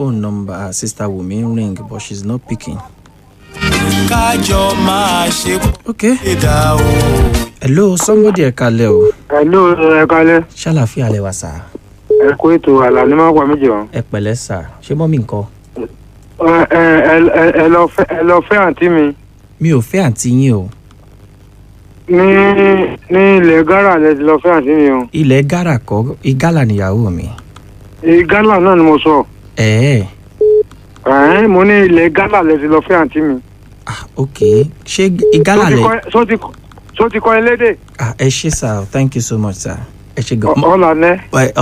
phone number sister Wumi ring but she's not picking. kájọ máa ṣe okay pé dá o. hello somebody ẹ kalẹ̀ o Hello, ẹ kalẹ́. ṣàlàfíà lẹ wà sà Ẹ kó ètò àlàní máa pa méjì wọn. ẹ pẹ̀lẹ́ sà ṣé mọ́mí nǹkan. Ẹ ẹ ẹ ẹ lọ fẹ́ ẹ lọ fẹ́ àǹtí mi mi ò fẹ́ àǹtí yín o ní ní ilẹ̀ Ghana lẹ ti lọ fẹ́ àǹtí mi o. ilẹ̀ gárà kọ́ igálà níyàwó mi. Ní Ghana náà ni mo sọ. ẹ̀ẹ́ Ẹ̀ẹ́n mo ní ilẹ̀ Ghana lẹ ti lọ fẹ́ àǹtí mi. ah ok ṣé igálà Só ti lẹ kọ́- só ti kọ́- só ti kọ́ elédè? ah ẹ ṣé sà thank you so much sà ẹ ṣé gan. Ọ̀là nẹ́. Ẹ-